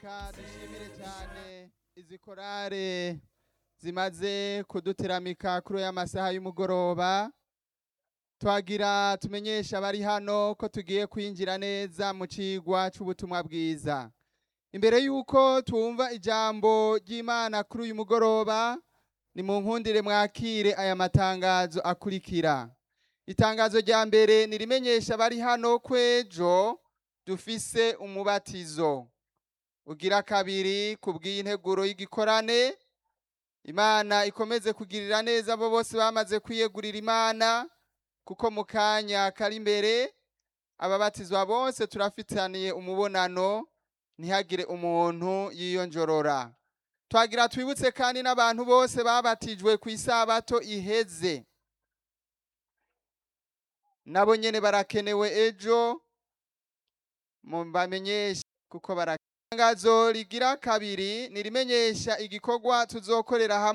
reka dushimire cyane izi korale zimaze kuduteramika kuri aya masaha y'umugoroba twagira tumenyesha abari hano ko tugiye kwinjira neza mu cigwa c'ubutumwa bwiza imbere y'uko twumva ijambo ry'imana kuri uyu mugoroba ni mu nkundire mwakire aya matangazo akurikira itangazo rya mbere nirimenyesha abari hano kwejo dufise umubatizo ugira kabiri kubw'integuro y'igikorane imana ikomeze kugirira neza abo bose bamaze kwiyegurira imana kuko mu kanya kari imbere ababatizwa bose turafitaniye umubonano ntihagire umuntu yiyonjorora twagira twibutse kandi n'abantu bose babatijwe ku isabato iheze nabo nyene barakenewe ejo mubamenyeshe kuko baratangazo rigira kabiri nirimenyesha igikorwa tuzokorera hamwe